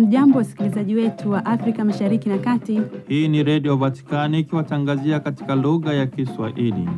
Hamjambo, wasikilizaji wetu wa Afrika Mashariki na Kati. Hii ni Redio Vatikani ikiwatangazia katika lugha ya Kiswahili.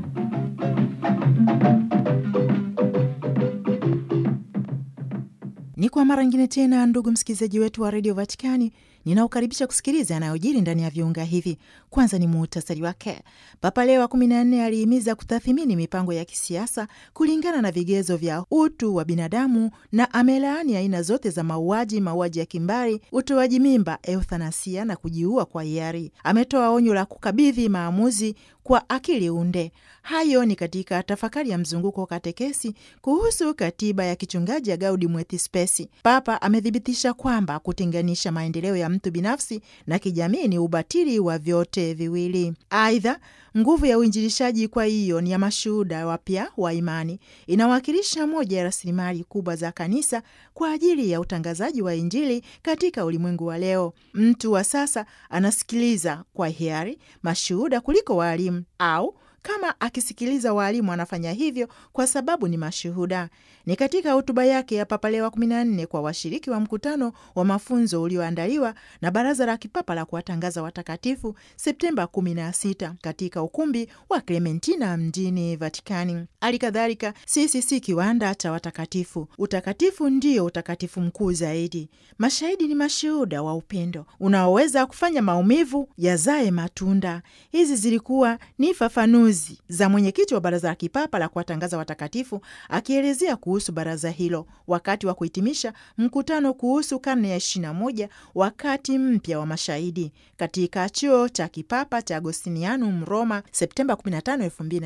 Ni kwa mara nyingine tena, ndugu msikilizaji wetu wa redio Vatikani, ninaokaribisha kusikiliza yanayojiri ndani ya viunga hivi. Kwanza ni muhtasari wake. Papa Leo wa kumi na nne alihimiza kutathimini mipango ya kisiasa kulingana na vigezo vya utu wa binadamu na amelaani aina zote za mauaji, mauaji ya kimbari, utoaji mimba, euthanasia na kujiua kwa hiari. Ametoa onyo la kukabidhi maamuzi kwa akili unde. Hayo ni katika tafakari ya mzunguko wa katekesi kuhusu katiba ya kichungaji ya Gaudium et Spes. Papa amethibitisha kwamba kutenganisha maendeleo ya mtu binafsi na kijamii ni ubatili wa vyote viwili. Aidha, nguvu ya uinjilishaji kwa hiyo ni ya mashuhuda wapya wa imani, inawakilisha moja ya rasilimali kubwa za kanisa kwa ajili ya utangazaji wa Injili katika ulimwengu wa leo. Mtu wa sasa anasikiliza kwa hiari mashuhuda kuliko waalimu au kama akisikiliza waalimu anafanya hivyo kwa sababu ni mashuhuda. Ni katika hotuba yake ya Papa Leo wa 14 kwa washiriki wa mkutano wa mafunzo ulioandaliwa na Baraza la Kipapa la kuwatangaza watakatifu Septemba 16 katika ukumbi wa Clementina mjini Vatikani. Hali kadhalika, sisi si kiwanda cha watakatifu. Utakatifu ndio utakatifu mkuu zaidi. Mashahidi ni mashuhuda wa upendo unaoweza kufanya maumivu yazae matunda. Hizi zilikuwa ni fafanuzi za mwenyekiti wa Baraza la Kipapa la kuwatangaza watakatifu akielezea kuhusu baraza hilo wakati wa kuhitimisha mkutano kuhusu karne ya 21 wakati mpya wa mashahidi katika chuo cha kipapa cha Agostinianum Roma, Septemba 15,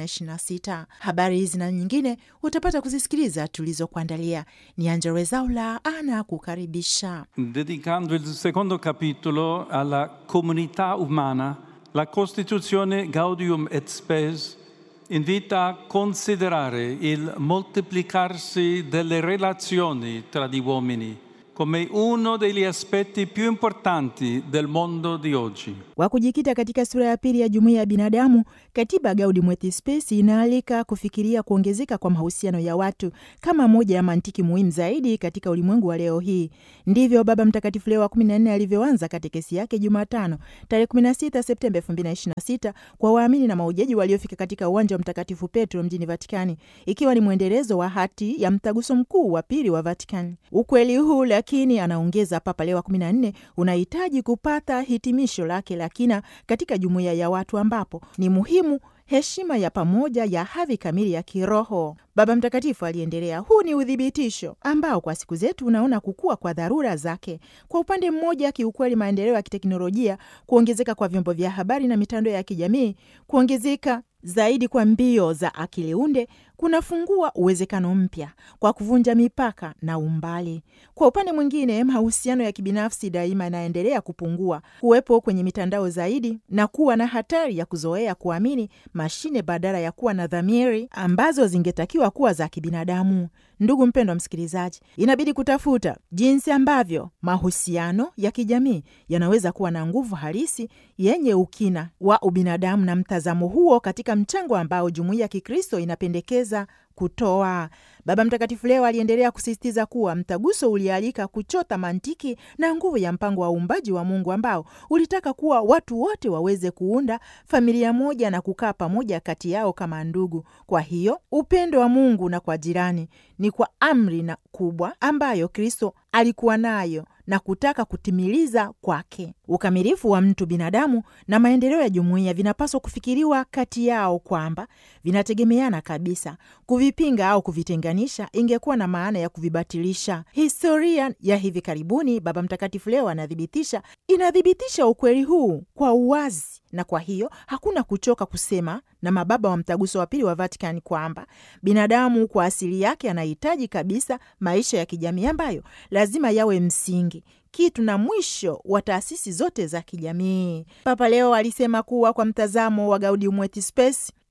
2026. Habari hizi na nyingine utapata kuzisikiliza tulizokuandalia. Ni Angella Rwezaula ana kukaribisha. Dedicando il secondo capitolo alla comunità umana, la Costituzione Gaudium et Spes invita a considerare il moltiplicarsi delle relazioni tra gli uomini come uno degli aspetti più importanti del mondo di oggi. Kwa kujikita katika sura ya pili ya jumuiya ya binadamu, katiba Gaudium et Spes inaalika kufikiria kuongezeka kwa mahusiano ya watu kama moja ya mantiki muhimu zaidi katika ulimwengu wa leo hii. Ndivyo Baba Mtakatifu Leo wa 14 alivyoanza katekesi yake Jumatano tarehe 16 Septemba 2026 kwa waamini na mahujaji waliofika katika uwanja wa Mtakatifu Petro mjini Vatikani, ikiwa ni mwendelezo wa hati ya mtaguso mkuu wa pili wa Vatikani. Ukweli huu lakini, anaongeza Papa Leo wa 14, unahitaji kupata hitimisho lake la kina katika jumuiya ya watu ambapo ni muhimu heshima ya pamoja ya hadhi kamili ya kiroho. Baba Mtakatifu aliendelea, huu ni uthibitisho ambao kwa siku zetu unaona kukua kwa dharura zake. Kwa upande mmoja, kiukweli, maendeleo ya kiteknolojia, kuongezeka kwa vyombo vya habari na mitandao ya kijamii, kuongezeka zaidi kwa mbio za akili unde kunafungua uwezekano mpya kwa kuvunja mipaka na umbali. Kwa upande mwingine, mahusiano ya kibinafsi daima yanaendelea kupungua, kuwepo kwenye mitandao zaidi na kuwa na hatari ya kuzoea kuamini mashine badala ya kuwa na dhamiri ambazo zingetakiwa kuwa za kibinadamu. Ndugu mpendwa msikilizaji, inabidi kutafuta jinsi ambavyo mahusiano ya kijamii yanaweza kuwa na nguvu halisi yenye ukina wa ubinadamu, na mtazamo huo katika mchango ambao jumuiya ya Kikristo inapendekeza kutoa. Baba Mtakatifu leo aliendelea kusisitiza kuwa mtaguso ulialika kuchota mantiki na nguvu ya mpango wa uumbaji wa Mungu ambao ulitaka kuwa watu wote waweze kuunda familia moja na kukaa pamoja kati yao kama ndugu. Kwa hiyo upendo wa Mungu na kwa jirani ni kwa amri na kubwa ambayo Kristo alikuwa nayo na kutaka kutimiliza kwake. Ukamilifu wa mtu binadamu na maendeleo ya jumuiya vinapaswa kufikiriwa kati yao kwamba vinategemeana kabisa. Kuvipinga au kuvitenganisha ingekuwa na maana ya kuvibatilisha. Historia ya hivi karibuni, Baba Mtakatifu leo anathibitisha, inathibitisha ukweli huu kwa uwazi, na kwa hiyo hakuna kuchoka kusema na mababa wa mtaguso wa pili wa Vatikani kwamba binadamu kwa asili yake anahitaji kabisa maisha ya kijamii ambayo lazima yawe msingi kitu na mwisho wa taasisi zote za kijamii. Papa leo alisema kuwa kwa mtazamo wa Gaudium et Spes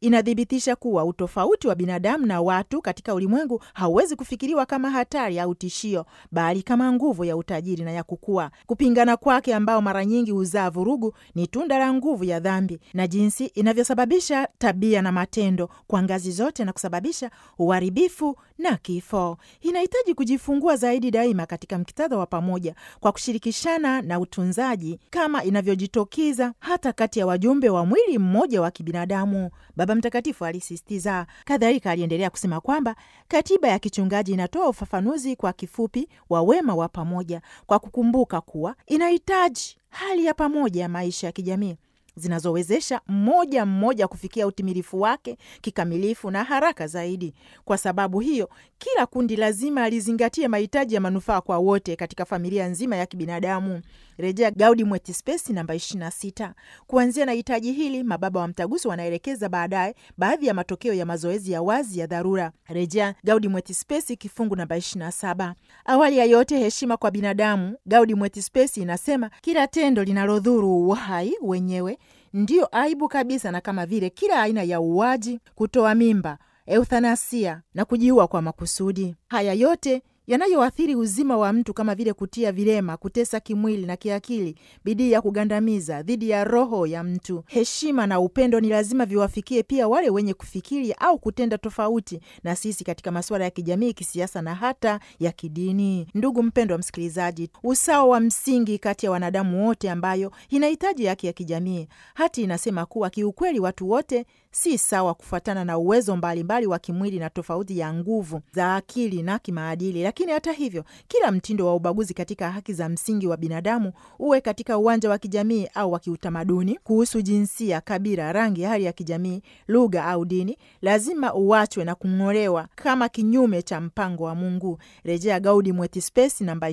inathibitisha kuwa utofauti wa binadamu na watu katika ulimwengu hauwezi kufikiriwa kama hatari au tishio, bali kama nguvu ya utajiri na ya kukua. Kupingana kwake, ambao mara nyingi huzaa vurugu, ni tunda la nguvu ya dhambi na jinsi inavyosababisha tabia na matendo kwa ngazi zote na kusababisha uharibifu na kifo. Inahitaji kujifungua zaidi daima katika mkitadha wa pamoja kwa kushirikishana na utunzaji kama inavyojitokeza hata kati ya wajumbe wa mwili mmoja wa kibinadamu, Baba Mtakatifu alisisitiza. Kadhalika aliendelea kusema kwamba katiba ya kichungaji inatoa ufafanuzi kwa kifupi wa wema wa pamoja kwa kukumbuka kuwa inahitaji hali ya pamoja ya maisha ya kijamii zinazowezesha mmoja mmoja kufikia utimilifu wake kikamilifu na haraka zaidi. Kwa sababu hiyo, kila kundi lazima lizingatie mahitaji ya manufaa kwa wote katika familia nzima ya kibinadamu. Rejea Gaudium et Spes namba 26. Kuanzia na hitaji hili, mababa wa mtaguso wanaelekeza baadaye baadhi ya matokeo ya mazoezi ya wazi ya dharura. Rejea Gaudium et Spes kifungu namba 27. Awali ya yote, heshima kwa binadamu. Gaudium et Spes inasema kila tendo linalodhuru uhai wenyewe ndiyo aibu kabisa, na kama vile kila aina ya uuaji, kutoa mimba, euthanasia na kujiua kwa makusudi, haya yote yanayoathiri uzima wa mtu kama vile kutia vilema, kutesa kimwili na kiakili, bidii ya kugandamiza dhidi ya roho ya mtu. Heshima na upendo ni lazima viwafikie pia wale wenye kufikiri au kutenda tofauti na sisi katika masuala ya kijamii, kisiasa na hata ya kidini. Ndugu mpendwa msikilizaji, usawa wa msingi kati ya wanadamu wote ambayo inahitaji haki ya kijamii. Hati inasema kuwa kiukweli watu wote si sawa kufuatana na uwezo mbalimbali mbali wa kimwili na tofauti ya nguvu za akili na kimaadili. Lakini hata hivyo, kila mtindo wa ubaguzi katika haki za msingi wa binadamu, uwe katika uwanja wa kijamii au wa kiutamaduni, kuhusu jinsia, kabila, rangi, hali ya kijamii, lugha au dini, lazima uachwe na kung'olewa kama kinyume cha mpango wa Mungu. Rejea Gaudium et Spes namba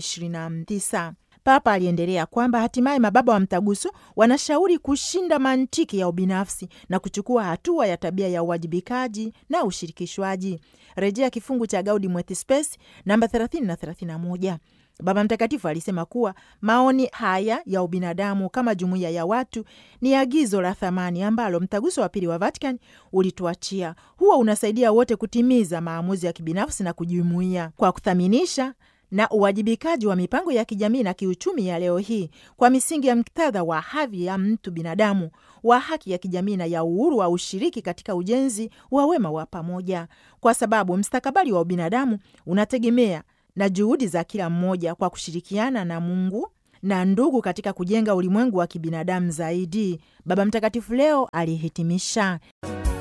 29. Papa aliendelea kwamba hatimaye mababa wa mtaguso wanashauri kushinda mantiki ya ubinafsi na kuchukua hatua ya tabia ya uwajibikaji na ushirikishwaji. Rejea kifungu cha Gaudium et Spes namba 30 na 31. Baba Mtakatifu alisema kuwa maoni haya ya ubinadamu kama jumuiya ya watu ni agizo la thamani ambalo mtaguso wa pili wa Vatican ulituachia. Huwa unasaidia wote kutimiza maamuzi ya kibinafsi na kujumuia kwa kuthaminisha na uwajibikaji wa mipango ya kijamii na kiuchumi ya leo hii kwa misingi ya muktadha wa hadhi ya mtu binadamu, wa haki ya kijamii na ya uhuru wa ushiriki katika ujenzi wa wema wa pamoja, kwa sababu mstakabali wa ubinadamu unategemea na juhudi za kila mmoja kwa kushirikiana na Mungu na ndugu katika kujenga ulimwengu wa kibinadamu zaidi. Baba Mtakatifu leo alihitimisha